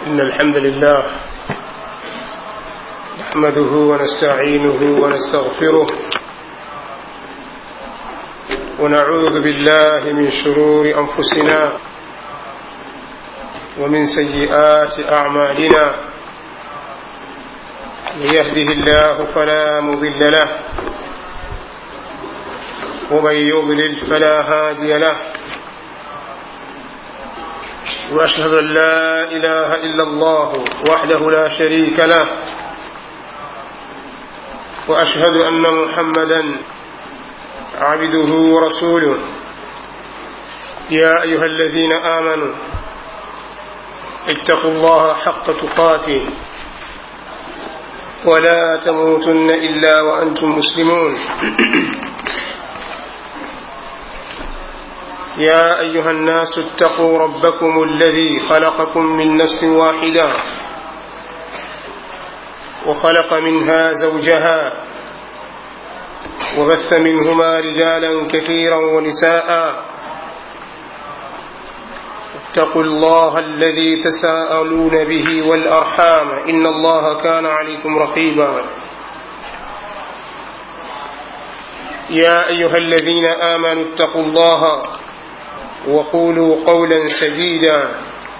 إن الحمد لله نحمده ونستعينه ونستغفره ونعوذ بالله من شرور أنفسنا ومن سيئات أعمالنا من يهده الله فلا مضل له ومن يضلل فلا هادي له وأشهد أن لا إله إلا الله وحده لا شريك له وأشهد أن محمدا عبده ورسوله يا أيها الذين آمنوا اتقوا الله حق تقاته ولا تموتن إلا وأنتم مسلمون يا أيها الناس اتقوا ربكم الذي خلقكم من نفس واحدة وخلق منها زوجها وبث منهما رجالا كثيرا ونساء اتقوا الله الذي تساءلون به والأرحام إن الله كان عليكم رقيبا يا أيها الذين آمنوا اتقوا الله وقولوا قولا سديدا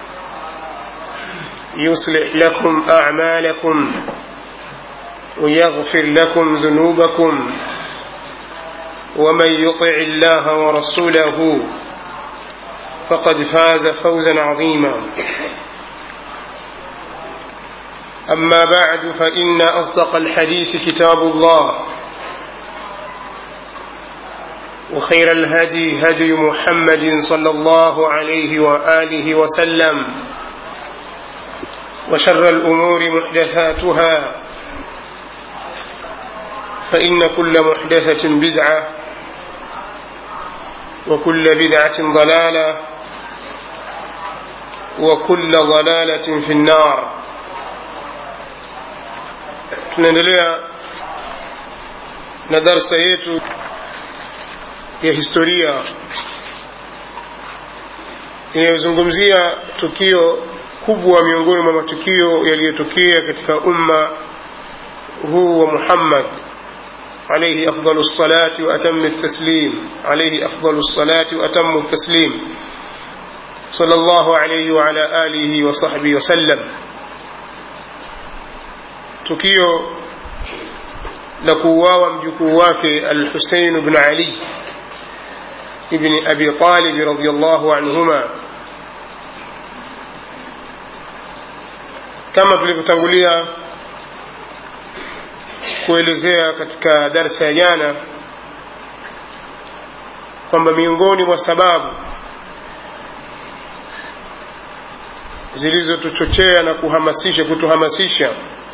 يصلح لكم أعمالكم ويغفر لكم ذنوبكم ومن يطع الله ورسوله فقد فاز فوزا عظيما أما بعد فإن أصدق الحديث كتاب الله وخير الهدي هدي محمد صلى الله عليه وآله وسلم وشر الأمور محدثاتها فإن كل محدثة بدعة وكل بدعة ضلالة وكل ضلالة في النار tunaendelea na darsa yetu ya historia inayozungumzia tukio kubwa miongoni mwa matukio yaliyotokea katika umma huu wa Muhammad عليه أفضل الصلاة وأتم التسليم عليه أفضل الصلاة وأتم التسليم صلى الله عليه وعلى آله وصحبه وسلم tukio la kuuawa mjukuu wake al-Husayn ibn Ali ibn Abi Talib radhiyallahu anhuma kama tulivyotangulia kuelezea katika darsa ya jana kwamba miongoni mwa sababu zilizotuchochea na kuhamasisha kutuhamasisha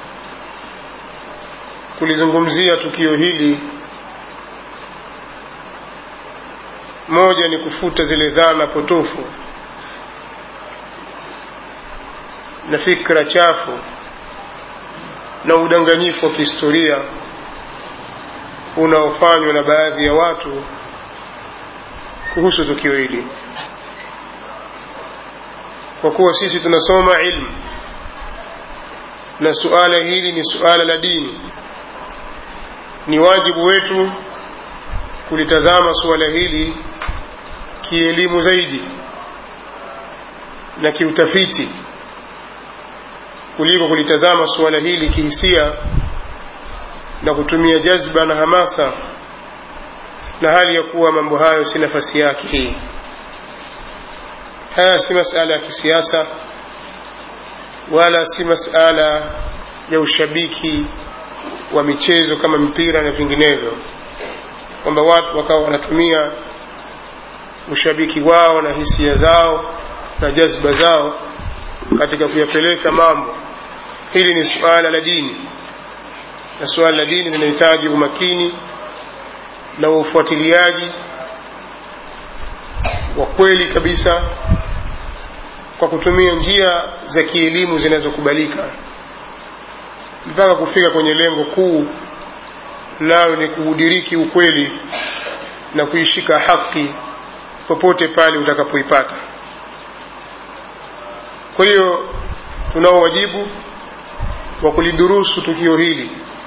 kulizungumzia tukio hili moja ni kufuta zile dhana potofu na fikra chafu na udanganyifu wa kihistoria unaofanywa na baadhi ya watu kuhusu tukio hili kwa kuwa sisi tunasoma ilmu na suala hili ni suala la dini ni wajibu wetu kulitazama suala hili kielimu zaidi na kiutafiti kuliko kulitazama suala hili kihisia na kutumia jazba na hamasa na hali ya kuwa mambo hayo si nafasi yake hii haya si masala ya kisiasa wala si masala ya ushabiki wa michezo kama mpira na vinginevyo kwamba watu wakawa wanatumia ushabiki wao na hisia zao na jazba zao katika kuyapeleka mambo hili ni suala la dini na suala la dini linahitaji umakini na ufuatiliaji wa kweli kabisa kwa kutumia njia za kielimu zinazokubalika mpaka kufika kwenye lengo kuu nayo ni kuudiriki ukweli na kuishika haki popote pale utakapoipata kwa hiyo tunao wajibu wa kulidurusu tukio hili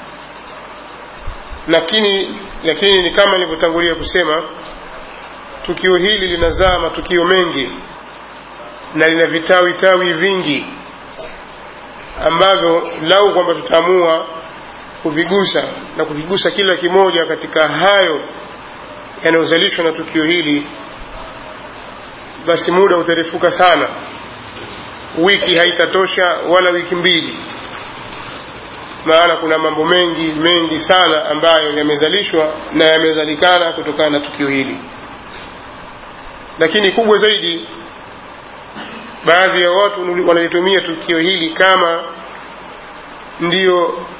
lakini lakini ni kama nilivyotangulia kusema tukio hili linazaa matukio mengi na lina vitawi tawi vingi ambavyo lau kwamba tutaamua kuvigusa na kuvigusa kila kimoja katika hayo yanayozalishwa na tukio hili basi muda utarefuka sana wiki haitatosha wala wiki mbili maana kuna mambo mengi mengi sana ambayo yamezalishwa na yamezalikana kutokana na tukio hili lakini kubwa zaidi baadhi ya watu wanalitumia tukio hili kama ndiyo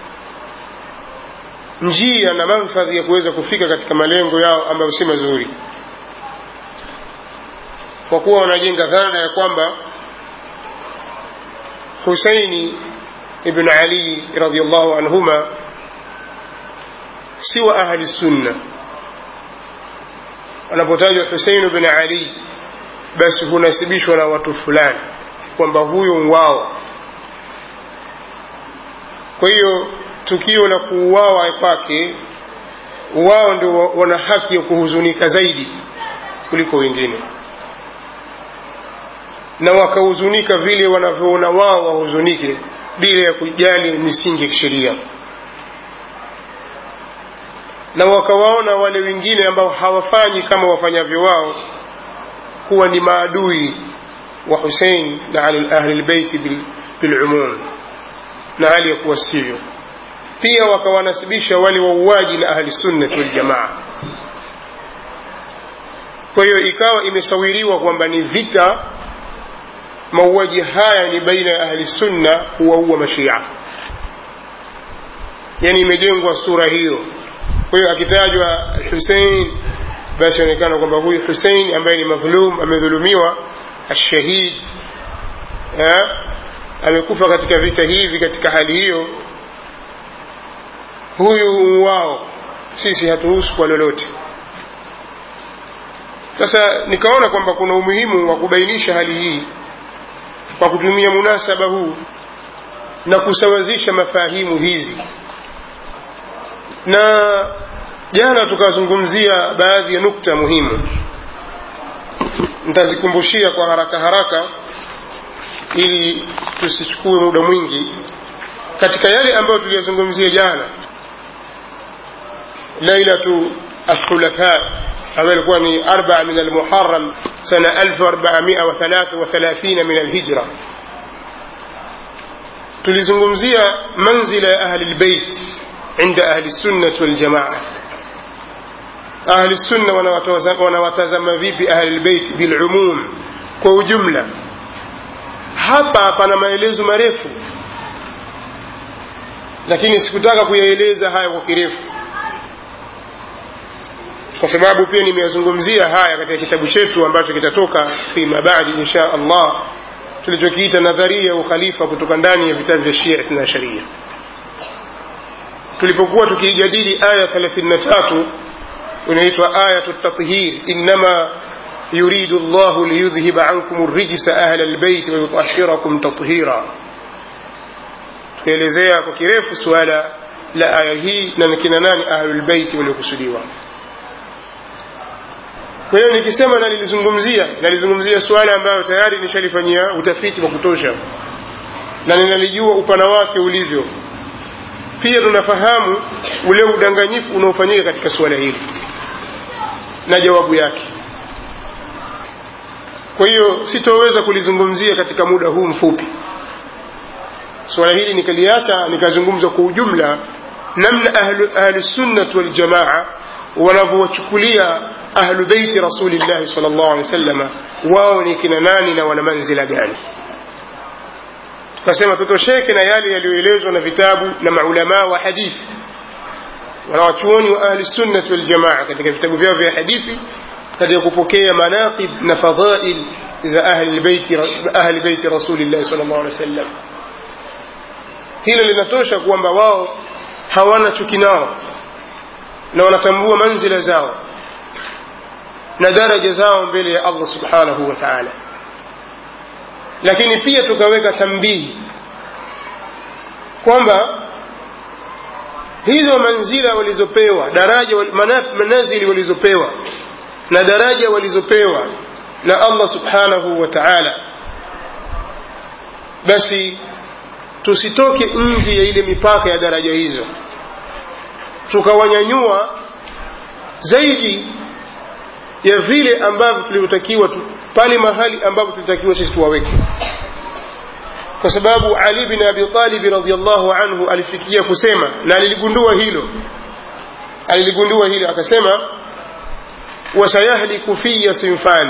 njia na manfadhi ya kuweza kufika katika malengo yao ambayo si mazuri kwa kuwa wanajenga dhana ya kwamba husaini ibn ali radiallahu anhuma si wa ahli sunna wanapotajwa husein bin ali basi hunasibishwa na watu fulani kwamba huyo wao kwa hiyo tukio la kuuawa kwake wao ndio wana haki ya kuhuzunika zaidi kuliko wengine na wakahuzunika vile wanavyoona wao wahuzunike bila ya kujali misingi ya kisheria na wakawaona wale wengine ambao hawafanyi kama wafanyavyo wao kuwa ni maadui wa husein na ahli lbeiti bilumum na hali ya kuwa sivyo pia wakawanasibisha wale wauaji na ahli sunnati waljamaa kwa hiyo ikawa imesawiriwa kwamba ni vita mauaji haya ni baina ya ahli sunna kuwaua mashia yani imejengwa sura hiyo kwa hiyo akitajwa husein basi onekana kwamba huyu husein ambaye ni madhulum amedhulumiwa ashahid amekufa katika vita hivi katika hali hiyo huyu wao sisi haturuhusu kwa lolote sasa nikaona kwamba kuna umuhimu wa kubainisha hali hii kwa kutumia munasaba huu na kusawazisha mafahimu hizi na jana tukazungumzia baadhi ya nukta muhimu nitazikumbushia kwa haraka haraka ili tusichukue muda mwingi katika yale ambayo tuliyazungumzia jana lailatu athulafa ambayo ilikuwa ni arbaa min almuharam sana 1433 min alhijra tulizungumzia manzila ya ahli lbeit inda ahli sunnati waljamaa ahli sunna wanawatazama vipi ahli lbeit bilumum kwa ujumla hapa pana maelezo marefu lakini sikutaka kuyaeleza haya kwa kirefu kwa sababu pia nimeyazungumzia haya katika kitabu chetu ambacho kitatoka fima badi insha allah tulichokiita nadharia ya ukhalifa kutoka ndani ya vitabu vya shia ithna sharia tulipokuwa tukiijadili aya 33 inaitwa ayatu tathhir innama yuridu llahu liyudhhiba ankum rijsa ahla lbeiti wayutahirakum tathira tukaelezea kwa kirefu suala la aya hii na kina nani ahlulbeiti waliokusudiwa kwa hiyo nikisema nalilizungumzia nalizungumzia suala ambayo tayari nishalifanyia utafiti wa kutosha na ninalijua upana wake ulivyo pia tunafahamu ule udanganyifu unaofanyika katika suala hili na jawabu yake kwa hiyo sitoweza kulizungumzia katika muda huu mfupi suala hili nikaliacha nikazungumza kwa ujumla namna ahlusunnati waljamaa wanavyowachukulia ahlu beiti rasulillahi sal llahu alehi wasalama wao ni kina nani na wana manzila gani tukasema tutosheke na yale yaliyoelezwa na vitabu na maulamaa wa hadithi wanawachuoni wa ahli sunnati waljamaa katika vitabu vyao vya hadithi katika kupokea manaqib na fadhail za ahli beiti ahli beiti rasulillahi sal llahu alehi wasallam hilo linatosha kwamba wao hawana chuki nao na wanatambua manzila zao na daraja zao mbele ya allah subhanahu wa taala lakini pia tukaweka tambihi kwamba hizo manzila walizopewa daraja manazili walizopewa na daraja walizopewa na allah subhanahu wa taala basi tusitoke nje ya ile mipaka ya daraja hizo tukawanyanyua zaidi ya vile ambavyo tulivyotakiwa pale mahali ambapo tulitakiwa sisi tuwaweke kwa sababu ali bin abi talib radiallahu anhu alifikia kusema na aliligundua hilo aliligundua hilo akasema wasayahliku fiya sinfani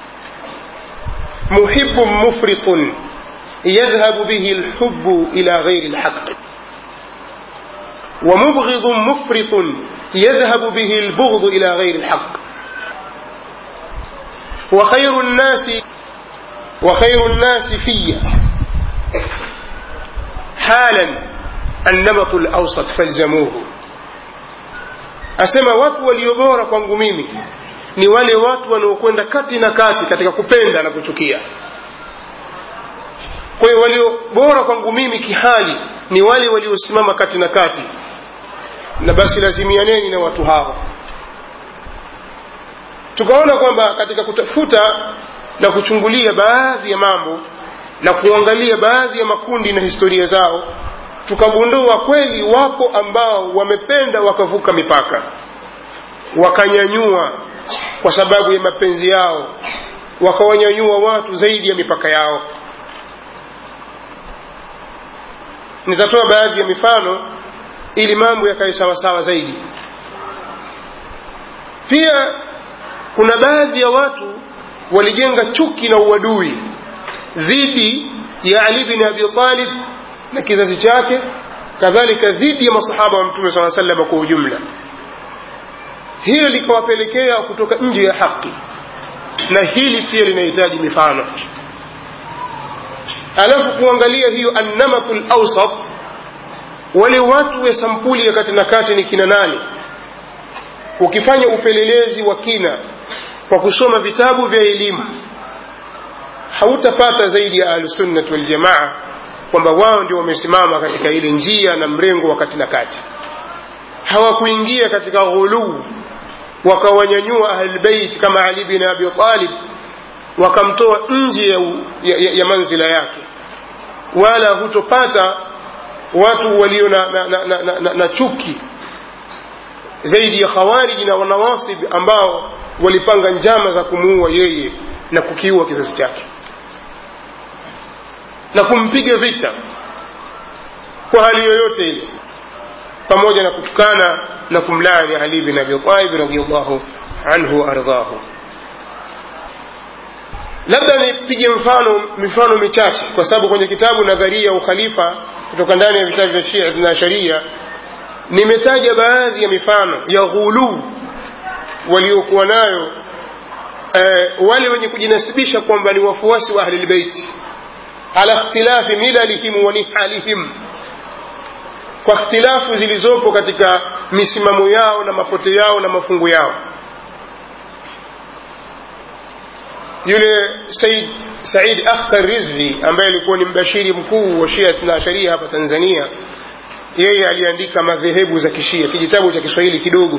muhibun mufritun يذهب به الحب إلى غير الحق ومبغض مفرط يذهب به البغض إلى غير الحق وخير الناس وخير الناس في حالا النمط الأوسط فالزموه asema watu waliobora kwangu mimi ni wale watu wanaokwenda kati na kati katika kupenda na kuchukia kwa hiyo walio bora kwangu mimi kihali ni wale waliosimama kati na kati na basi lazimianeni na watu hao tukaona kwamba katika kutafuta na kuchungulia baadhi ya mambo na kuangalia baadhi ya makundi na historia zao tukagundua kweli wapo ambao wamependa wakavuka mipaka wakanyanyua kwa sababu ya mapenzi yao wakawanyanyua watu zaidi ya mipaka yao nitatoa baadhi ya mifano ili mambo yakae sawasawa zaidi pia kuna baadhi ya watu walijenga chuki na uadui dhidi ya ali bin abi talib na kizazi chake kadhalika dhidi ya masahaba wa mtume saa salama kwa ujumla hilo likawapelekea kutoka nje ya haki na hili pia linahitaji mifano alafu kuangalia hiyo annamatu lawsat wale watu wa sampuli ya kati na kati ni kina nani ukifanya upelelezi wa kina kwa kusoma vitabu vya elimu hautapata zaidi ya ahlusunnat waljamaa kwamba wao ndio wamesimama katika ile njia na mrengo wa kati na kati hawakuingia katika ghuluu wakawanyanyua ahlulbeit kama ali bin abi talib wakamtoa nje ya, ya, ya, ya manzila yake wala hutopata watu walio na, na, na, na, na, na, na chuki zaidi ya khawariji na wanawasib ambao walipanga njama za kumuua yeye na kukiua kizazi chake na kumpiga vita kwa hali yoyote ile pamoja na kutukana na kumlaani ali bin abi talib radiallahu anhu waardhahu labda nipige mfano mifano michache kwa sababu kwenye kitabu nadharia ya ukhalifa kutoka ndani ya vitabu vya shia na sharia nimetaja baadhi ya mifano ya ghuluu waliokuwa nayo eh, wale wenye kujinasibisha kwamba ni wafuasi wa ahlilbeiti ala ikhtilafi milalihim wa nihalihim kwa ikhtilafu zilizopo katika misimamo yao na mapote yao na mafungu yao yule said said akhtar rizvi ambaye alikuwa ni mbashiri mkuu wa shia na sharia hapa tanzania yeye aliandika madhehebu za kishia kijitabu cha kiswahili kidogo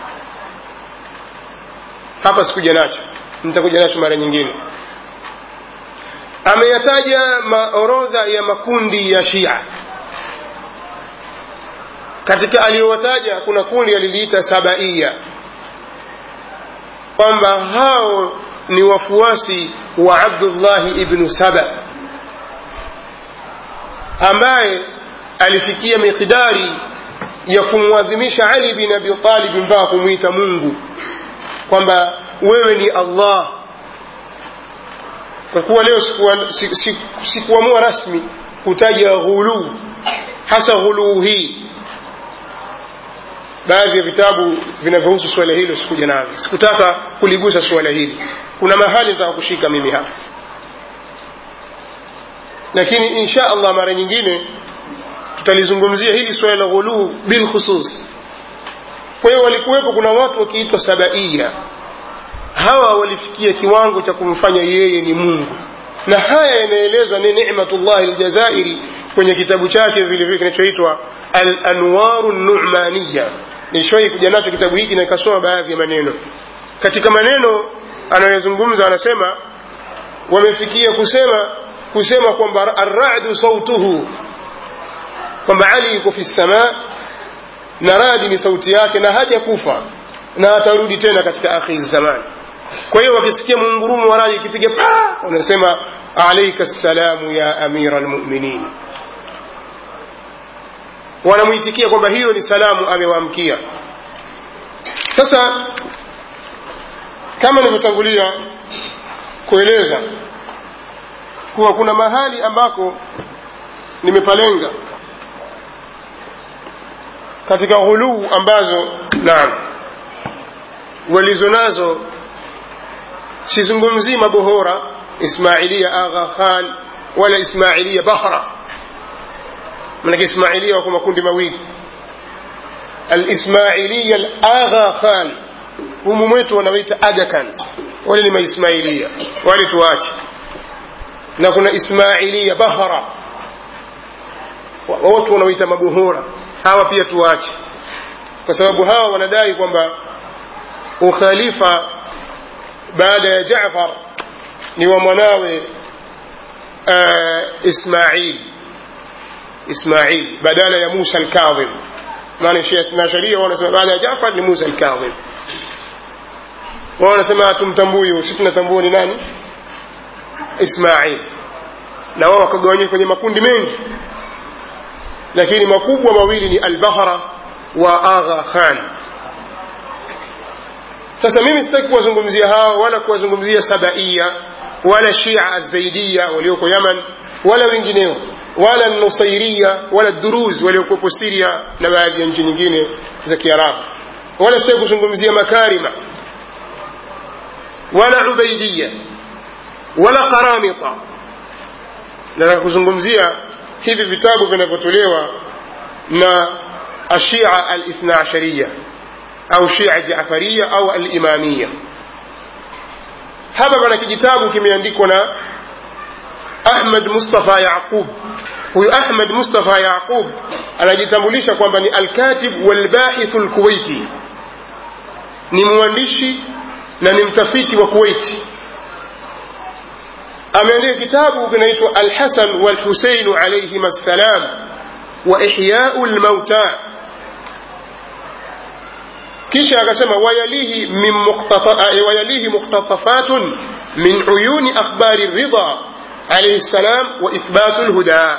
hapa sikuja nacho nitakuja nacho mara nyingine ameyataja orodha ya makundi ya shia katika aliyowataja kuna kundi aliliita sabaia kwamba hao ni wafuasi wa abdullahi ibnu saba ambaye alifikia miqdari ya kumwadhimisha ali bin abi talib mpaka kumwita mungu kwamba wewe ni allah kwa kuwa leo sikuamua siku, siku, siku rasmi kutaja ghuluu hasa ghuluu hii baadhi ya vitabu vinavyohusu suala hilo sikuja navyo sikutaka kuligusa suala hili kuna mahali nitaka kushika mimi hapa lakini insha allah mara nyingine tutalizungumzia hili suala la ghuluu bilkhusus kwa hiyo walikuwepo kuna watu wakiitwa sabaia hawa walifikia kiwango cha kumfanya yeye ni mungu na haya yanaelezwa ni nimatullahi ljazairi kwenye kitabu chake vile vile kinachoitwa al-anwaru numaniya nishawahi kuja nacho kitabu hiki na nikasoma baadhi ya maneno katika maneno anayozungumza anasema wamefikia kusema kusema kwamba arradu sautuhu kwamba ali yuko fi samaa na radi ni sauti yake na haja kufa na atarudi tena katika akhiri zaman kwa hiyo wakisikia mungurumo wa radi ikipiga pa wanasema alaika ssalamu ya amira lmuminin wanamwitikia kwamba hiyo ni salamu amewaamkia sasa kama nilivyotangulia kueleza kuwa kuna mahali ambako nimepalenga katika ghuluu ambazo naam walizo nazo sizungumzii mabohora ismailia agha khan wala ismailia bahra manake ismailia wako makundi mawili alismailia alagha khan humu mwetu wanawaita aga khan wale ni maismailia wale tuache na kuna ismailia bahra watu wanaoita mabohora hawa pia tuache kwa sababu hawa wanadai kwamba ukhalifa baada ya Jaafar ni wa mwanawe uh, Ismail Ismail badala ya Musa al-Kadhim maana na sharia wanasema baada ya Jaafar ni Musa al-Kadhim wao wanasema hatumtambui sisi tunatambua ni nani Ismail na wao wakagawanyika kwenye makundi mengi lakini makubwa mawili ni al-Bahra wa Agha Khan sasa mimi sitaki kuwazungumzia hao wala kuwazungumzia Sabaia wala Shia Azaidia walioko Yaman wala wengineo wala Nusairia wala Duruz waliokuwepo Syria na baadhi ya nchi nyingine za Kiarabu wala sitaki kuzungumzia Makarima wala Ubaidia wala Qaramita nataka kuzungumzia hivi vitabu vinavyotolewa na ashia alithna ashariya au shia jafaria au alimamia hapa pana kijitabu kimeandikwa na ahmad mustafa yaqub huyu ahmad mustafa yaqub anajitambulisha kwamba ni alkatib walbahithu lkuwaiti ni mwandishi na ni mtafiti wa kuwaiti ameandika kitabu kinaitwa alhasan walhuseinu alaihim assalam wa ihyau lmauta kisha akasema wayalihi min wayalihi muqtatafatun min uyuni akhbari ridha alayhi salam wa ithbatu lhuda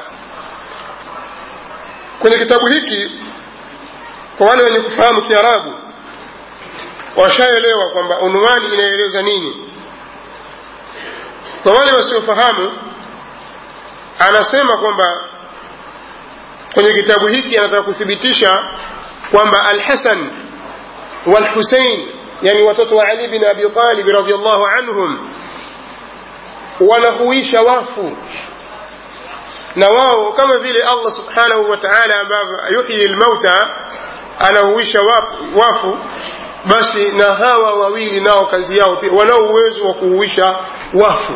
kwenye kitabu hiki kwa wale wenye kufahamu kiarabu washaelewa kwamba unwani inaeleza nini kwa wale wasiofahamu anasema kwamba kwenye kitabu hiki anataka kuthibitisha kwamba alhasan walhusein yani watoto wa ali bin abi talib radiallahu anhum wanahuisha wafu na wao kama vile allah subhanahu wa taala ambavyo yuhyi lmauta anahuisha wafu basi na hawa wawili nao kazi yao pia wanao uwezo wa kuhuisha wafu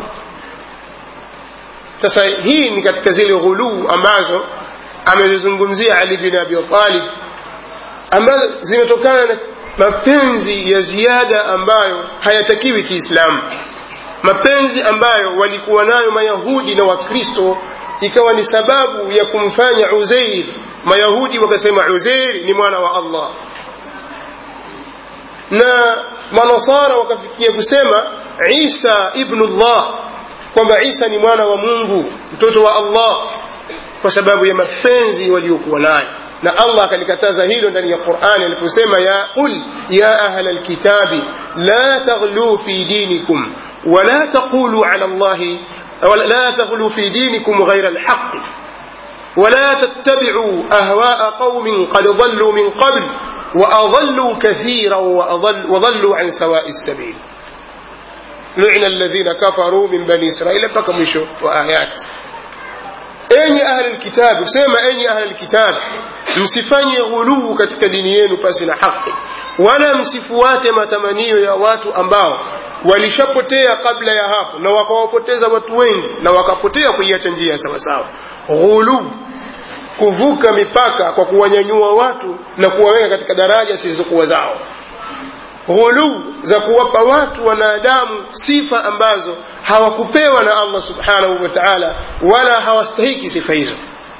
sasa hii ni katika zile ghuluu ambazo amezizungumzia ali bin abi talib ambazo zimetokana na mapenzi ya ziada ambayo hayatakiwi kiislamu mapenzi ambayo walikuwa nayo mayahudi na wakristo ikawa ni sababu ya kumfanya uzeir mayahudi wakasema uzeir ni mwana wa allah na manasara wakafikia kusema isa ibnullah kwamba isa ni mwana wa mungu mtoto wa allah kwa sababu ya mapenzi waliokuwa nayo na allah akalikataza hilo ndani ya qurani aliposema ya qul ya ahla lkitabi la taghluu fi dinikum wala taqulu ala llahi لا تغلوا في دينكم غير الحق ولا تتبعوا أهواء قوم قد ضلوا من قبل وأضلوا كثيرا وأضل وضلوا عن سواء السبيل لعن الذين كفروا من بني إسرائيل فكمشوا وآيات enyi ahli lkitabu sema enyi ahli lkitabu msifanye ghuluu katika dini yenu pasi na haki wala msifuate matamanio ya watu ambao walishapotea kabla ya hapo na wakawapoteza watu wengi na wakapotea kuiacha njia ya sawasawa ghuluu kuvuka mipaka kwa kuwanyanyua watu na kuwaweka katika daraja zisizokuwa zao ghuluu za kuwapa watu wanadamu sifa ambazo hawakupewa na allah subhanahu wa taala wala hawastahiki sifa hizo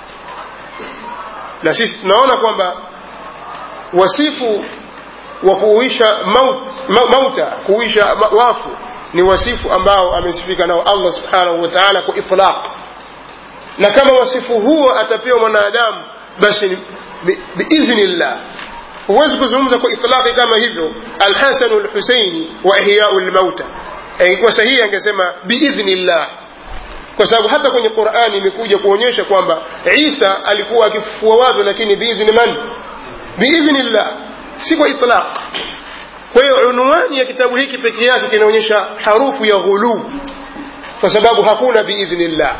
na sisi tunaona kwamba wasifu wa kuuisha maut, ma, mauta kuuisha ma, wafu ni wasifu ambao amesifika nao allah subhanahu wa taala kwa itlaq na kama wasifu huo atapewa mwanadamu basi biidhnillah bi huwezi kuzungumza kwa itlaqi kama hivyo alhasanu lhuseini wa ihyau lmauta ingekuwa sahihi angesema biidhnillah kwa sababu hata kwenye qurani imekuja kuonyesha kwamba isa alikuwa akifufua watu lakini biidhni man biidhnillah si kwa itlaq kwa hiyo unwani ya kitabu hiki peke yake kinaonyesha harufu ya ghuluu kwa sababu hakuna biidhnillah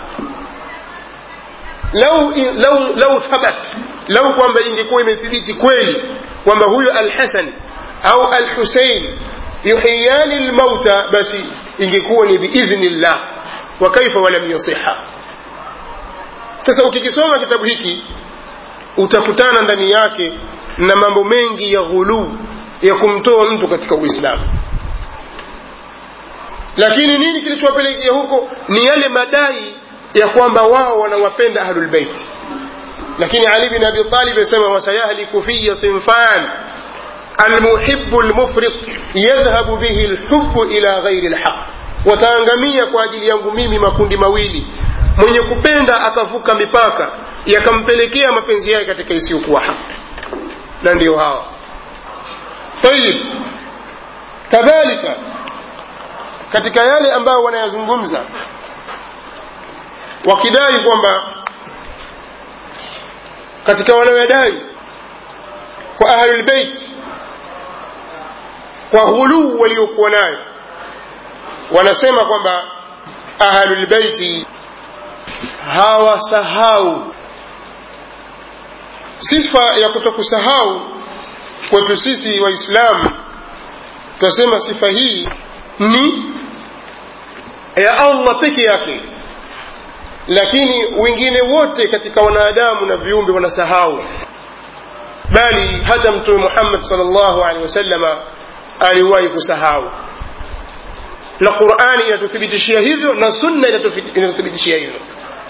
lau, lau, lau thabat lau kwamba ingekuwa imethibiti kweli kwamba huyo alhasan au alhusein yuhiyani lmauta basi ingekuwa ni biidhnillah wa kaifa walam yasiha sasa ukikisoma kitabu hiki utakutana ndani yake na mambo mengi ya ghuluu ya kumtoa mtu katika uislamu lakini nini kilichowapelekea huko ni yale madai ya kwamba wao wanawapenda ahlulbeiti lakini ali bin abi talib asema wasayahliku fiya sinfan almuhibu lmufrit yadhhabu bihi lhubu ila ghairi lhaq wataangamia kwa ajili yangu mimi makundi mawili mwenye kupenda akavuka mipaka yakampelekea mapenzi yake katika isiyokuwa haki na ndio hawa tayib kadhalika katika yale ambayo wanayazungumza wakidai kwamba katika wanaodai kwa ahlulbeit kwa ghuluu waliokuwa nayo wanasema kwamba ahlulbeiti hawasahau sifa ya kutokusahau kwetu sisi waislamu tunasema sifa hii ni ya allah peke yake lakini wengine wote katika wanadamu na viumbe wanasahau bali hata mtume muhammad salllahu alehi wasalama aliwahi kusahau na qurani inatuthibitishia hivyo na sunna inatuthibitishia hivyo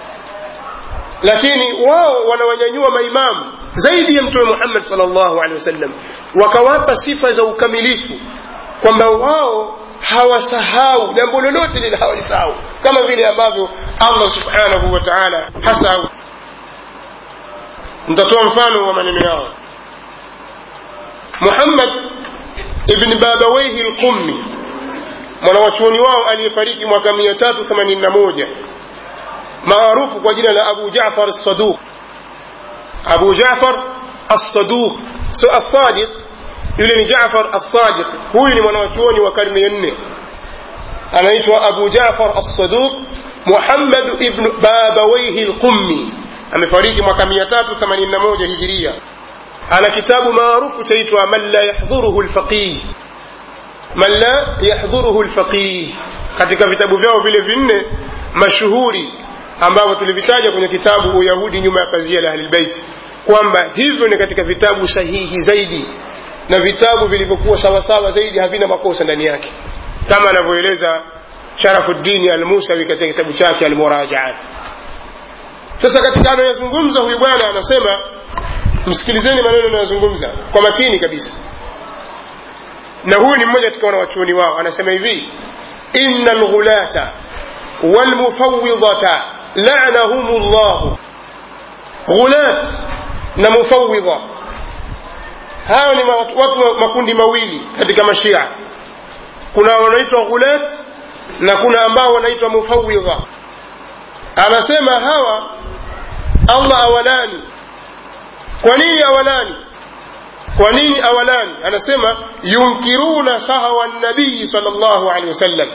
lakini wao wanawanyanyua maimamu zaidi ya mtume muhammad salllahu alehi wasallam wakawapa sifa za ukamilifu kwamba wao hawasahau jambo lolote lile hawalisahau kama vile ambavyo allah subhanahu wa taala hasahau nitatoa mfano wa maneno yao muhammad ibni babawaihi lqummi mwanawachuoni wao aliyefariki mwaka 381 maarufu kwa jina la abu jafar saduq abu jafar assaduq so assadiq yule ni jafar assadiq huyu ni mwanawachuoni wa karne ya nne anaitwa abu jafar assaduq muhammad ibn babawaihi lqummi amefariki mwaka 381 hijiria ana kitabu maarufu chaitwa man la yahdhuruhu lfaqih man la yahdhuruhu lfaqih katika vitabu vyao vile vinne mashuhuri ambavyo tulivitaja kwenye kitabu uyahudi nyuma ya pazia la ahlilbeiti kwamba hivyo ni katika vitabu sahihi zaidi na vitabu vilivyokuwa sawasawa zaidi havina makosa ndani yake kama anavyoeleza sharafuddini almusawi katika kitabu chake almurajaat sasa katika anayozungumza huyu bwana anasema msikilizeni maneno anayozungumza kwa makini kabisa na huyu ni mmoja katika wanawachuoni wao anasema hivi inna lghulata walmufawidata lanahum llahu ghulat na mufawidha hayo ni watu makundi mawili katika mashia kuna wanaitwa ghulat na kuna ambao wanaitwa mufawidha anasema hawa allah awalani kwa nini awalani kwa nini awalani anasema yunkiruna sahawa nabii salllahu alehi wasallam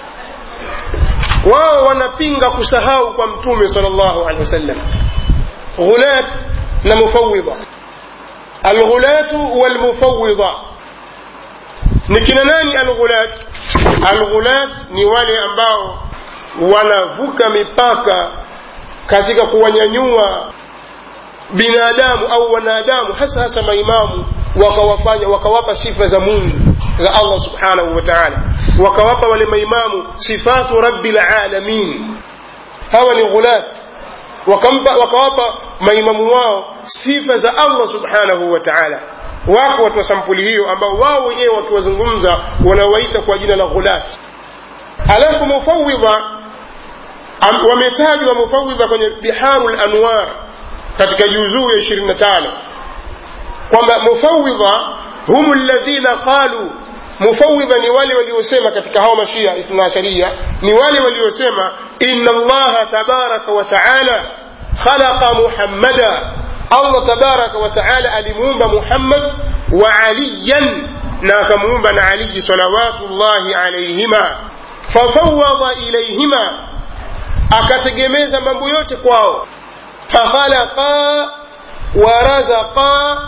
wao wanapinga kusahau kwa mtume salllahu alehi wasallam ghulat na mufawidha alghulatu walmufawidha ni kina nani alghulat alghulat ni wale ambao wanavuka mipaka katika kuwanyanyua binadamu au wanadamu hasa hasa maimamu wakawafanya wakawapa sifa za mungu za allah subhanahu wa taala wakawapa wale maimamu sifatu rabbil alamin hawa ni ghulat wakampa wakawapa maimamu wao sifa za allah subhanahu wa taala wako watu wa sampuli hiyo ambao wao wenyewe wakiwazungumza wanawaita kwa jina la ghulat alafu mufawidha wametajwa mufawidha kwenye biharu lanwar katika juzuu ya ishirini na tano kwamba mufawidha hum ladhina qalu mufawidha ni wale waliosema katika hao mashia ithnaasharia ni wale waliosema ina allaha tabaraka wa taala khalaqa muhammada allah tabaraka wa taala alimuumba muhammad wa aliyan na akamuumba na aliyi salawatullahi alaihima fafawada ilaihima akategemeza mambo yote kwao fakhalaqa warazaqa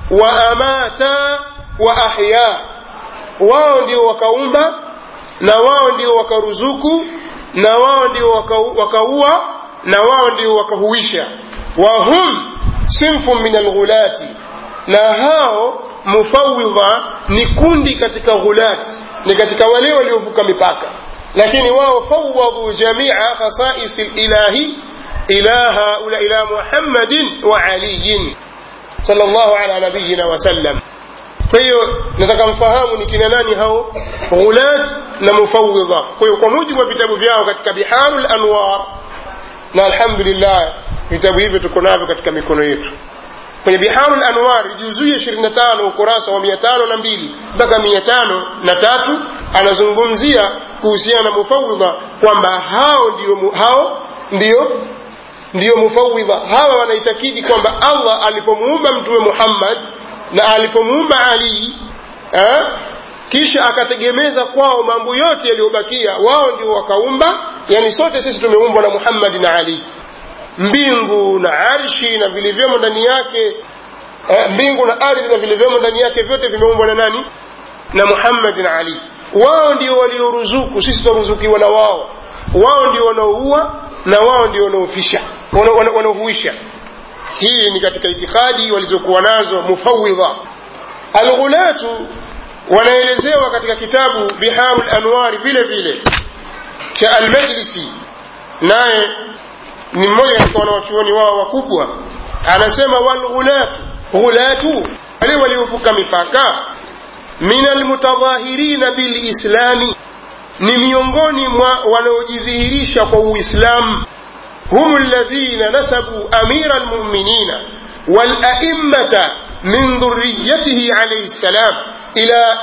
waamata wa ahya wao ndio wakaumba na wao ndio wakaruzuku na wao ndio wakaua na wao ndio wakahuisha wahum sinfu min alghulati na hao mufawidha ni kundi katika ghulati ni katika wale waliovuka mipaka lakini wao fawadhu jamia khasais lilahi ila haula ila muhammadin wa aliyin sallallahu ala nabiyina wasallam kwa hiyo nataka mfahamu ni kina nani hao ghulat na mufawidha kwa hiyo kwa mujibu wa vitabu vyao katika biharu lanwar na alhamdulillah vitabu hivyo tuko navyo katika mikono yetu kwenye biharu lanwar juzuu ya 25 ukurasa wa 502 mpaka 503 anazungumzia kuhusiana na mufawidha kwamba hao ndio hao ndio ndiyo mufawidha hawa wanaitakidi kwamba allah alipomuumba mtume muhammad na alipomuumba ali eh, kisha akategemeza kwao mambo yote yaliyobakia wao ndio wakaumba yani sote sisi tumeumbwa na muhammadi na ali mbingu na arshi na vilivyomo ndani yake eh, mbingu na ardhi na vilivyomo ndani yake vyote vimeumbwa na nani na muhammadi na ali wao ndio walioruzuku sisi twaruzukiwa na wao wao ndio wanaoua na wao ndio wanaofisha wanaohuisha hii ni katika itikadi walizokuwa nazo mufawidha alghulatu wanaelezewa katika kitabu biharu lanwari vile vile cha almajlisi naye ni mmoja katika wanawachuoni wao wakubwa anasema walghulatu ghulatu wale waliovuka mipaka min almutadhahirina bilislami ni miongoni mwa wanaojidhihirisha kwa uislamu هم الذين نسبوا أمير المؤمنين والأئمة من ذريته عليه السلام إلى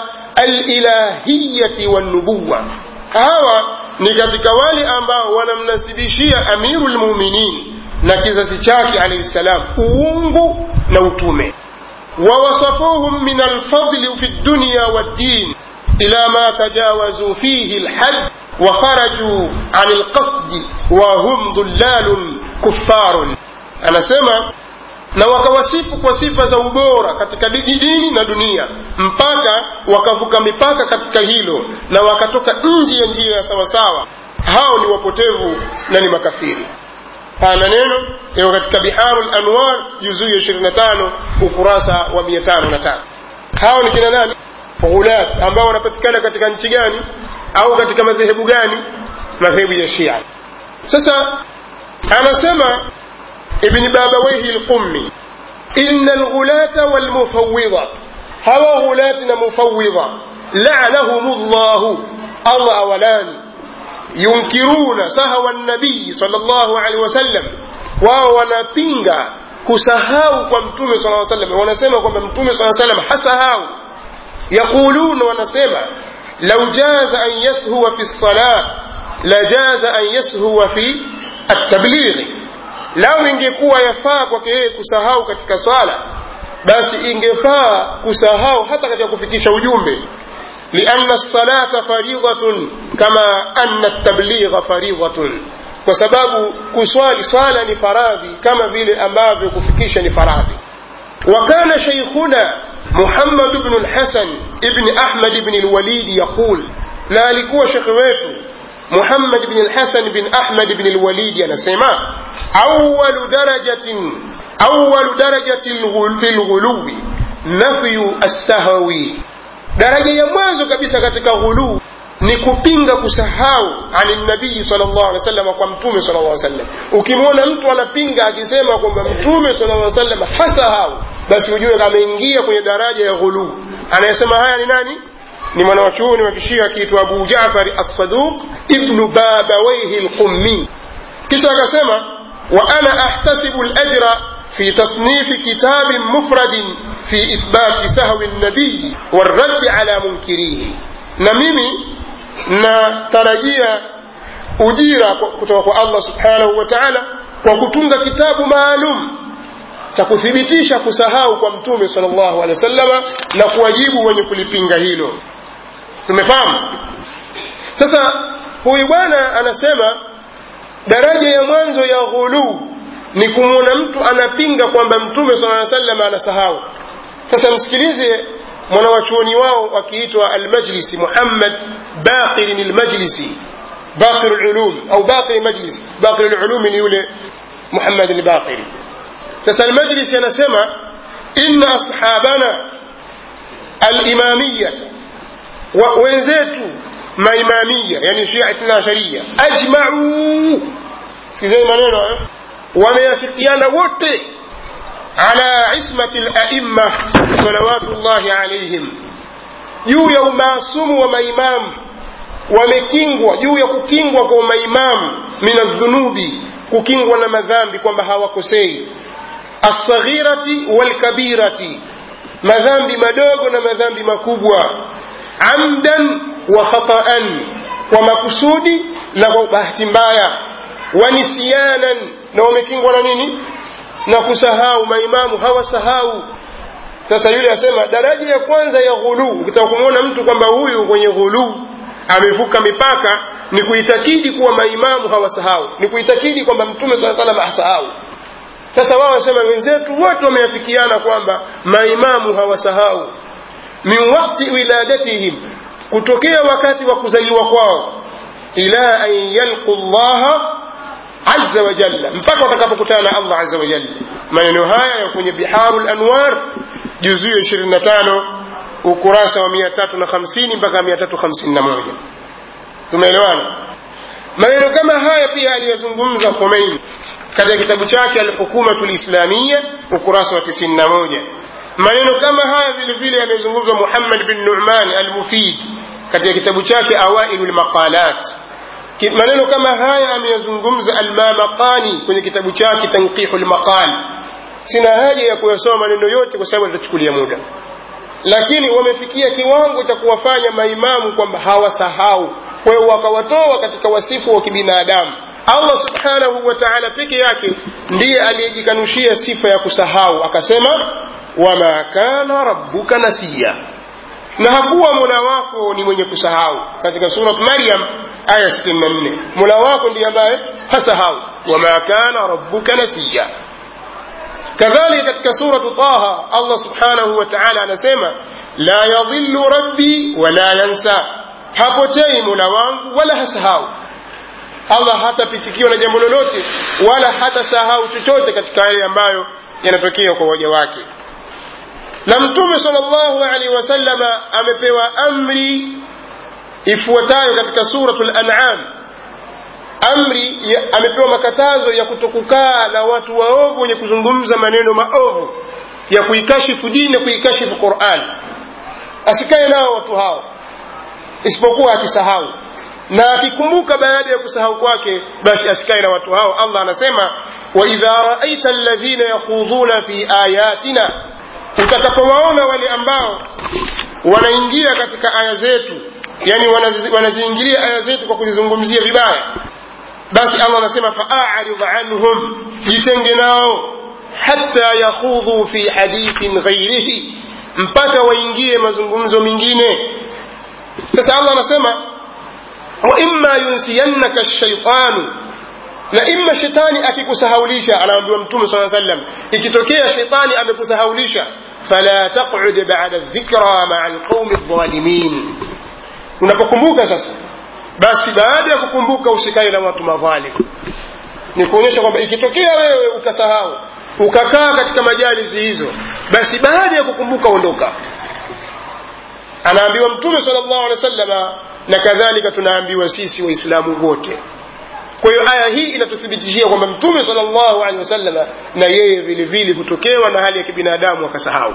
الإلهية والنبوة hawa ni katika wale ambao wanamnasibishia amiru lmuminin na kizazi chake alaihi ssalam uungu na utume wawasafuhum min alfadli fi dunya waddin ila ma tajawazuu fihi lhad وخرجوا عن القصد وهم ضلال كفار anasema na wakawasifu kwa sifa za ubora katika dini na dunia mpaka wakavuka mipaka katika hilo na wakatoka nje ya njia ya sawasawa hao ni wapotevu na ni makafiri haya maneno yako katika biharu lanwar juzuu ya 25 ukurasa wa 505 hao ni kina nani ghulat ambao wanapatikana katika nchi gani au katika madhehebu gani madhehebu ya shia sasa anasema ibni babawaihi lqummi ina lghulata walmufawidha hawa ghulati na mufawidha lanahum llahu allah awalani yunkiruna sahawa nabiyi sal llahu alehi wasallam wao wanapinga kusahau kwa mtume saa salam wanasema kwamba mtume saa salam hasahau yaquluna wanasema لو جاز أن يسهو في الصلاة لجاز أن يسهو في التبليغ لو ingekuwa yafaa kwake yeye kusahau katika swala basi ingefaa kusahau hata katika kufikisha ujumbe lianna lsalata faridhatun kama anna ltabligha faridhatun kwa sababu kuswali swala ni faradhi kama vile ambavyo kufikisha ni faradhi وكان شيخنا محمد بن الحسن ابن أحمد بن الوليد يقول لا لكوا شيخ ويتو محمد بن الحسن بن أحمد بن الوليد أنا سيما awalu darajatin awalu darajatin fi lghuluwi nafyu assahwi daraja ya mwanzo kabisa katika ghuluu ni kupinga kusahau ani nabii sallallahu alaihi wasallam kwa mtume sallallahu alaihi wasallam ukimwona mtu anapinga akisema kwamba mtume sallallahu alaihi wasallam hasahau basi ujue ameingia kwenye daraja ya ghuluu anayesema haya ni nani ni mwanawachuoni wa kishia akiitwa abu jafari assaduq ibnu babawaihi lqummi kisha akasema wa ana ahtasibu lajra في تصنيف كتاب مفرد في إثبات سهو النبي والرد على منكريه نميمي natarajia ujira kutoka kwa allah subhanahu wa taala kwa kutunga kitabu maalum cha kuthibitisha kusahau kwa mtume sal llahu alehi wasallama na kuwajibu wenye kulipinga hilo tumefahamu sasa huyu bwana anasema daraja ya mwanzo ya ghuluu ni kumwona mtu anapinga kwamba mtume sala aa salama anasahau sasa msikilize mwanawachuoni wao wakiitwa almajlisi muhammad baqirin almajlisi baqir lulum au baqir majlis baqir lulumi ni yule muhammad albaqiri sasa almajlisi anasema inna ashabana alimamiyata wenzetu maimamia yani shia ithna asharia ajmau sikizeni maneno eh? wameafikiana wote ala ismati laimma salawatullahi alaihim juu ya umaasumu wa maimamu wamekingwa juu ya kukingwa kwa maimamu min aldhunubi kukingwa na madhambi kwamba hawakosei alsaghirati walkabirati madhambi madogo na madhambi makubwa amdan wa khataan kwa makusudi na kwa bahati mbaya wanisiyanan na wamekingwa na nini na kusahau maimamu hawasahau sasa yule asema daraja ya kwanza ya ghuluu ukitaka kumwona mtu kwamba huyu kwenye ghuluu amevuka mipaka ni kuitakidi kuwa maimamu hawasahau ni kuitakidi kwamba mtume saa salam hasahau sasa wao wasema wenzetu wote wameafikiana kwamba maimamu hawasahau min wakti wiladatihim kutokea wakati wa kuzaliwa kwao ila an yalqu llaha azza wa jalla mpaka watakapokutana na allah azza wa jalla maneno haya ya kwenye biharu lanwar juzuu ya 25 ukurasa wa 350 mpaka 351 tumeelewana maneno kama haya pia aliyazungumza khomeini katika kitabu chake alhukumatu lislamia ukurasa wa 91 maneno kama haya vile vile yamezungumzwa muhammad bin numan almufid katika kitabu chake awailu lmaqalat maneno kama haya ameyazungumza almamaqani kwenye kitabu chake tanqihu lmaqal sina haja ya kuyasoma maneno yote kwa sababu atachukulia muda lakini wamefikia kiwango cha kuwafanya maimamu kwamba hawasahau kwa hiyo wakawatoa katika wasifu wa kibinadamu allah subhanahu wa taala peke yake ndiye aliyejikanushia sifa ya kusahau akasema wama kana rabbuka nasiya na hakuwa mola wako ni mwenye kusahau katika surat maryam aya 64 mola wako ndiye ambaye hasahau wama kana rabbuka nasiya kadhalika katika suratu taha allah subhanahu wa taala anasema la yadhillu rabbi wala yansa hapotei mola wangu wala hasahau allah hatapitikiwa na jambo lolote wala hatasahau chochote katika yale ambayo yanatokea kwa waja wake na mtume salllahu alaihi wasallama amepewa amri ifuatayo katika suratu lanam amri ya, amepewa makatazo ya kutokukaa na watu waovu wenye kuzungumza maneno maovu ya kuikashifu dini na kuikashifu quran asikae nao watu hao isipokuwa akisahau na akikumbuka baada ya kusahau kwake basi asikae na watu hao allah anasema waidha raaita alladhina yakhudhuna fi ayatina utakapowaona wale ambao wanaingia katika aya zetu yani wanaziingilia aya zetu kwa kuzizungumzia vibaya basi allah anasema faarid anhum jitenge nao hata yakhudhu fi hadithin ghairihi mpaka waingie mazungumzo mengine sasa allah anasema waima yunsiyannaka shaitanu na ima shetani akikusahaulisha anaambiwa mtume saa sallam ikitokea shetani amekusahaulisha fala taqud bada dhikra maa alqaumi dhalimin unapokumbuka sasa basi baada ya kukumbuka usikae na watu madhalim ni kuonyesha kwamba ikitokea wewe ukasahau ukakaa katika majalisi hizo basi baada ya kukumbuka ondoka anaambiwa mtume sala llahu alehi wa sallama na kadhalika tunaambiwa sisi waislamu wote kwa hiyo aya hii inatuthibitishia kwamba mtume sala llahu alehi wasallama na yeye vile vile hutokewa na hali ya kibinadamu akasahau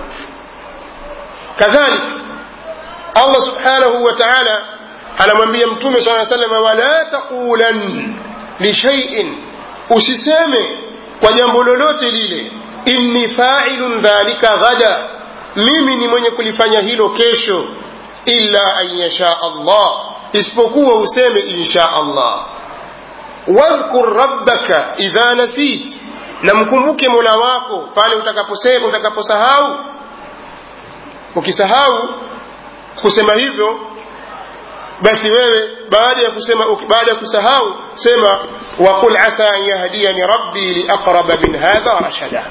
kadhalika allah subhanahu wa taala anamwambia mtume saa salama wala taqulan lishaiin usiseme kwa jambo lolote lile inni failun dhalika ghada mimi ni mwenye kulifanya hilo kesho illa an yasha allah isipokuwa useme insha allah wadhkur rabbaka idha nasit na mkumbuke mola wako pale utakaposema utakaposahau ukisahau kusema hivyo basi wewe baada ya kusema baada ya kusahau sema waqul asa an yahdiyani rabbi liaqraba min hadha rashada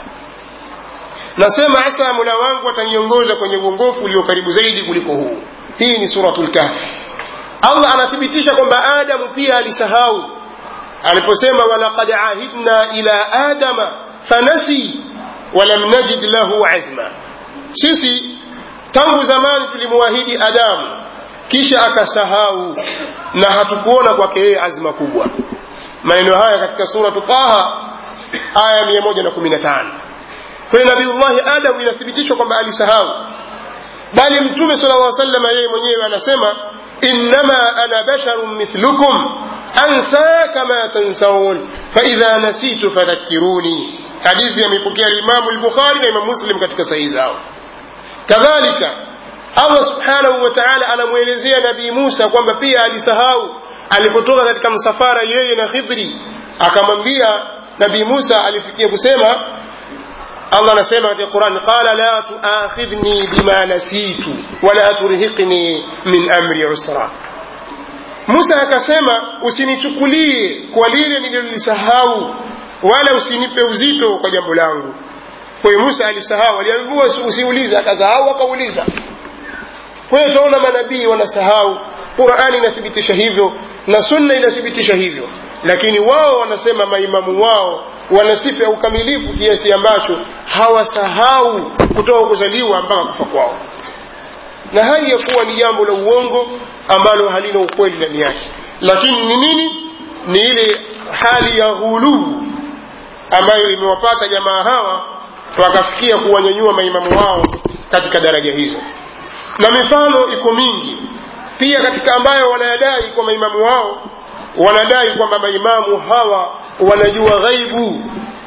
nasema asa mola wangu ataniongoza kwenye uongofu ulio karibu zaidi kuliko huu hii ni suratul kahfi allah anathibitisha kwamba adamu pia alisahau aliposema walaqad ahidna ila adama fanasi walam najid lahu azma sisi tangu zamani tulimwahidi adamu kisha akasahau na hatukuona kwake yeye azma kubwa maneno haya katika suratu taha aya 115 kwa hiyo nabiullahi adamu inathibitishwa kwamba alisahau bali mtume sala llaw salama yeye mwenyewe anasema innama ana basharun mithlukum ansa kama tansaun faidha nasitu fadhakiruni hadithi amepokea limamu lbukhari na imam muslim katika sahihi zao kadhalika allah subhanahu wa taala anamwelezea nabii musa kwamba pia alisahau alipotoka katika msafara yeye na khidri akamwambia nabii musa alifikia kusema allah anasema katika quran qala la tuakhidhni bima nasitu wala turhiqni min amri usra musa akasema usinichukulie kwa lile nililolisahau wala usinipe uzito kwa jambo langu kwa hiyo musa alisahau aliambiwa usiulize akasahau akauliza kwa hiyo tunaona manabii wanasahau qurani inathibitisha hivyo na sunna inathibitisha hivyo lakini wao wanasema maimamu wao wana sifa ya ukamilifu kiasi ambacho hawasahau kutoka kuzaliwa mpaka kufa kwao na hali ya kuwa ni jambo la uongo ambalo halina ukweli ndani yake lakini ni nini ni ile hali ya ghuluu ambayo imewapata jamaa hawa wakafikia kuwanyanyua maimamu wao katika daraja hizo na mifano iko mingi pia katika ambayo wanayadai kwa maimamu wao wanadai kwamba maimamu hawa wanajua ghaibu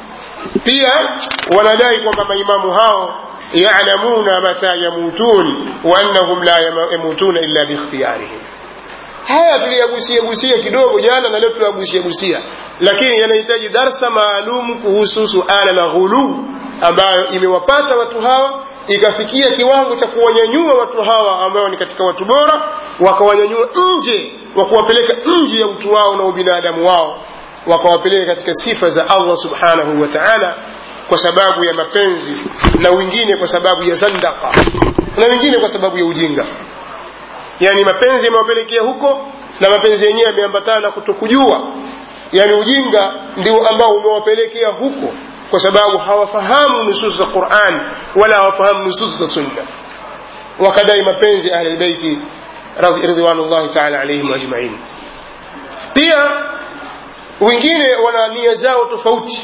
pia wanadai kwamba maimamu hao yalamuna mata yamutun wa annahum la yamutuna illa biikhtiyarihim haya tuliyagusia gusia kidogo jana na leo tuliyagusia gusia lakini yanahitaji darsa maalum kuhusu suala la ghuluu ambayo imewapata watu hawa ikafikia kiwango cha kuwanyanyua watu hawa ambao ni katika watu bora wakawanyanyua nje wa kuwapeleka nje ya utu wao na ubinadamu wao wakawapeleka katika sifa za allah subhanahu wa taala kwa sababu ya mapenzi na wengine kwa sababu ya zandaka na wengine kwa sababu ya ujinga yani mapenzi yamewapelekea huko na mapenzi yenyewe yameambatana na kutokujua yani ujinga ndio ambao umewapelekea huko kwa sababu hawafahamu nusus za quran wala hawafahamu nusus za sunna wakadai mapenzi ahli lbeiti ridwanullahi taala alaihim ajmain pia wengine wana nia zao tofauti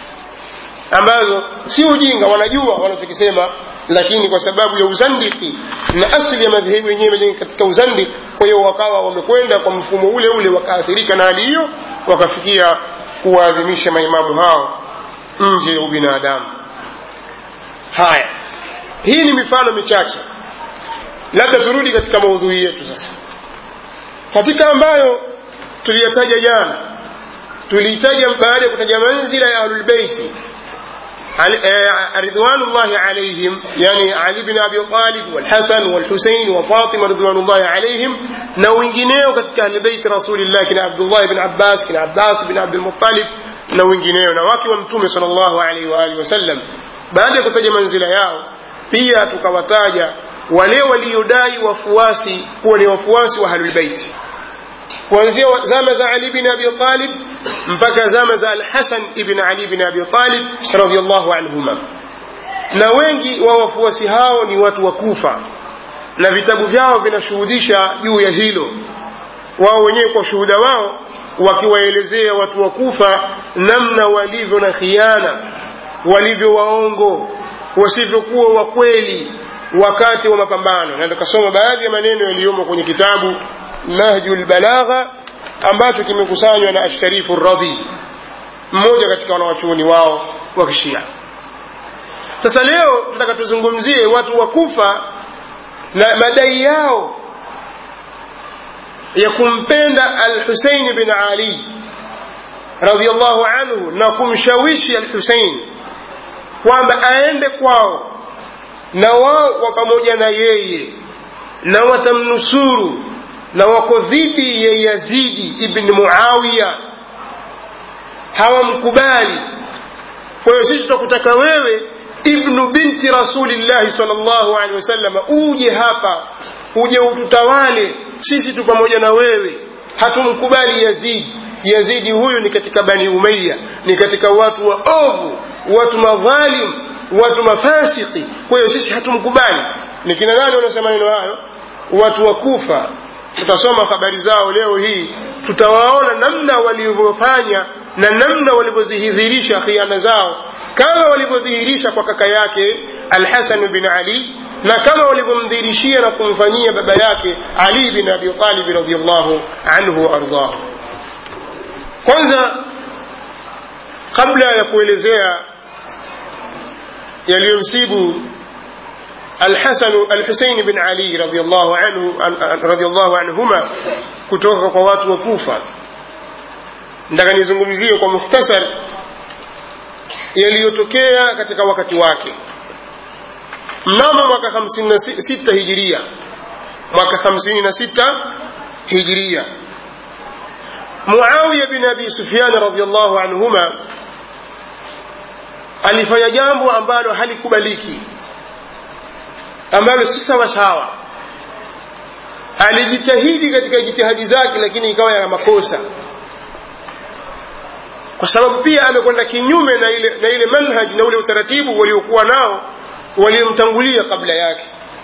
ambazo si ujinga wanajua wanachokisema lakini kwa sababu ya uzandiki na asili ya madhehebu yenyewe imejenga katika uzandiki kwa hiyo wakawa wamekwenda kwa mfumo ule ule wakaathirika na hali hiyo wakafikia kuwaadhimisha maimamu hao nje ya ubinadamu haya hii ni mifano michache labda turudi katika maudhui yetu sasa katika ambayo tuliyataja jana tuliitaja baada ya kutaja manzila ya ahlulbeiti رضوان الله عليهم يعني علي بن ابي طالب والحسن والحسين وفاطمه رضوان الله عليهم na wengineo katika ahlulbeiti rasulillah kina abdullah bn abbas kina abbas bn abdulmuttalib na wengineo na wake wa mtume sal llahu alaihi waalihi wasallam baada ya kutaja manzila yao pia tukawataja wale waliodai wafuasi kuwa ni wafuasi wa ahlulbeiti kuanzia zama za ali bin abi talib mpaka zama za alhasan ibn ali bin abi talib radiallahu anhuma na wengi wa wafuasi hao ni watu wa kufa na vitabu vyao vinashuhudisha juu ya hilo wao wenyewe kwa shuhuda wao wakiwaelezea watu wa kufa namna walivyo na khiana walivyo waongo wasivyokuwa wa kweli wakati wa mapambano na tukasoma baadhi ya maneno yaliyomo kwenye kitabu nahju lbalagha ambacho kimekusanywa na asharifu radhi mmoja katika wanawachuoni wao wa kishia sasa leo tunataka tuzungumzie watu wa kufa na madai yao ya kumpenda alhusein bin ali radiallahu anhu na kumshawishi alhusein kwamba aende kwao na wao wa pamoja na yeye na watamnusuru na wako dhidi ya yazidi ibni muawiya hawamkubali kwa hiyo sisi tutakutaka wewe ibnu binti rasulillahi sal llahu alehi wasallam uje hapa uje ututawale sisi tu pamoja na wewe hatumkubali yazidi yazidi huyu ni katika bani umaya ni katika watu waovu watu madhalim watu mafasiki kwa hiyo sisi hatumkubali ni kina nani wanaosema neno hayo watu wa kufa tutasoma habari zao leo hii tutawaona namna walivyofanya na namna walivyozihidhirisha khiana zao kama walivyodhihirisha kwa kaka yake alhasan bin ali na kama walivyomdhihirishia na kumfanyia baba yake ali bin abi talib radiallahu anhu waardahu kwanza kabla ya kuelezea yaliyomsibu الحسن الحسين بن علي رضي الله عنه رضي الله عنهما kutoka kwa watu wa Kufa ndaka nizungumzie kwa mukhtasar yaliyotokea katika wakati wake mnamo mwaka 56 hijiria mwaka 56 hijiria Muawiya bin Abi Sufyan radhiyallahu anhuma alifanya jambo ambalo halikubaliki ambalo si sawa sawa alijitahidi katika jitihadi zake lakini ikawa yana makosa kwa sababu pia amekwenda kinyume na ile, na ile manhaji na ule utaratibu waliokuwa nao waliomtangulia kabla yake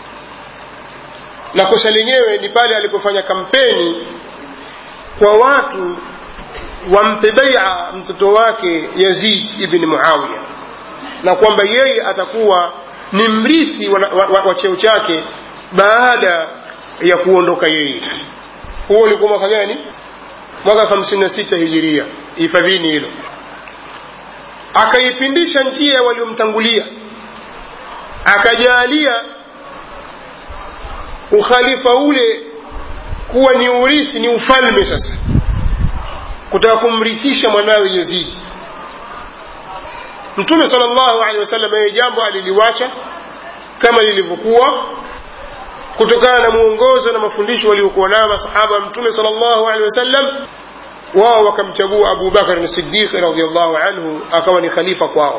na kosa lenyewe ni pale alipofanya kampeni kwa watu wampe baia mtoto wake yazid ibni muawiya na kwamba yeye atakuwa ni mrithi wa, wa, wa, wa cheo chake baada ya kuondoka yeye huo ulikuwa mwaka gani mwaka 56 hijiria hifadhini hilo akaipindisha njia waliomtangulia akajalia ukhalifa ule kuwa ni urithi ni ufalme sasa kutaka kumrithisha mwanawe yazidi mtume sal llahu alehi wasallam yeye jambo aliliwacha kama lilivyokuwa kutokana na mwongozo na mafundisho waliokuwa nayo masahaba wa mtume sal llahu alehi wasallam wao wakamchagua abu bakar sidiqi radiallahu anhu akawa ni khalifa kwao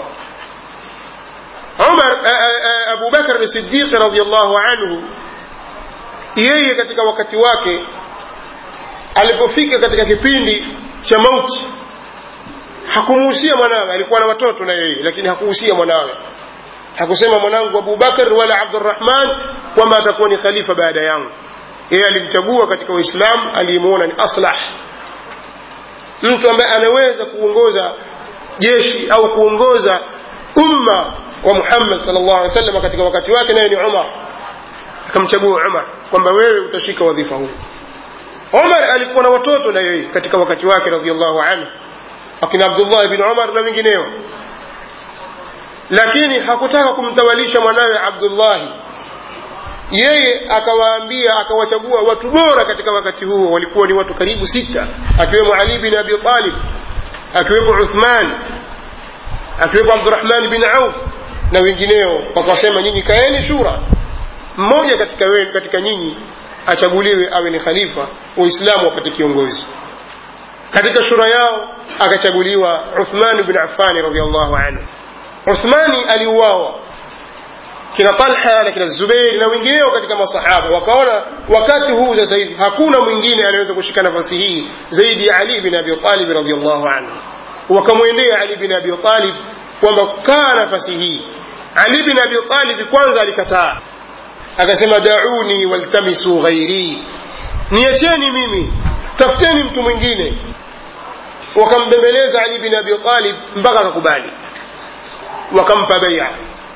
umar abu bakar sidiqi radiallahu anhu yeye katika wakati wake alipofika katika kipindi cha mauti hakumuhusia mwanawe alikuwa na watoto na yeye lakini hakuhusia mwanawe hakusema mwanangu abubakar wala abdurahman kwamba atakuwa ni khalifa baada yangu yeye alimchagua katika waislamu aliyemwona ni aslah mtu ambaye anaweza kuongoza jeshi au kuongoza umma wa muhammad sal llahu alih wasallam katika wakati wake naye ni umar akamchagua umar kwamba wewe utashika wadhifa huu umar alikuwa na watoto na yeye katika wakati wake radiallahu anhu akina abdullah bin umar na wengineo lakini hakutaka kumtawalisha mwanawe abdullahi yeye akawaambia akawachagua watu bora katika wakati huo walikuwa ni watu karibu sita akiwemo ali bin abi talib akiwepo uthman akiwepo abdurahman bin auf na wengineo wakasema nyinyi kaeni shura mmoja katika, we, katika nyinyi achaguliwe awe ni khalifa waislamu wapate kiongozi katika shura yao akachaguliwa uthman bin affani radiallahu anhu uthmani aliuawa kina talha na kina zubeiri na wengineo katika masahaba wakaona wakati huu sasa hivi hakuna mwingine anaweza kushika nafasi hii zaidi ya ali bin abi talib radiallahu anhu wakamwendea ali bin abi talib kwamba kaa nafasi hii ali bin abi talib kwanza alikataa akasema dauni waltamisu ghairi niacheni mimi tafuteni mtu mwingine wakambembeleza ali bin abi talib mpaka akakubali wakampa beia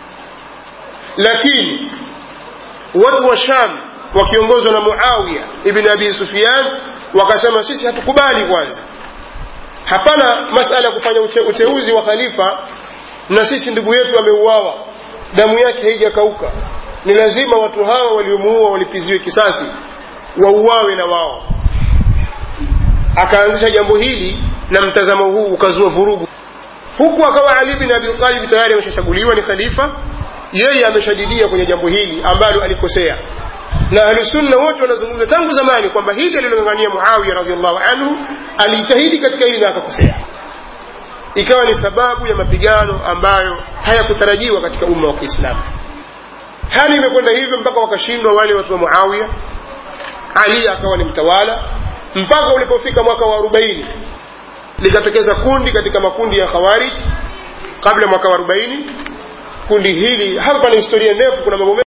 lakini watu wa sham wakiongozwa na muawiya ibn abi sufyan wakasema sisi hatukubali kwanza hapana masala ya kufanya ute, uteuzi wa khalifa na sisi ndugu yetu ameuawa damu yake haijakauka ni lazima watu hawa waliomuua walipiziwe kisasi wauawe na wao akaanzisha jambo hili na mtazamo huu ukazua vurugu huku akawa ali bin abi talib tayari ameshachaguliwa ni khalifa yeye ameshadidia kwenye jambo hili ambalo alikosea na ahlusunna wote wanazungumza tangu zamani kwamba hili alilong'ang'ania muawiya radiallahu anhu alijitahidi katika hili na akakosea ikawa ni sababu ya mapigano ambayo hayakutarajiwa katika umma wa kiislamu hali imekwenda hivyo mpaka wakashindwa wale watu wa muawiya ali akawa ni mtawala mpaka ulipofika mwaka wa arobaini likatokeza kundi katika makundi ya khawarij kabla mwaka wa arobaini kundi hili hapa pana historia ndefu kuna mambo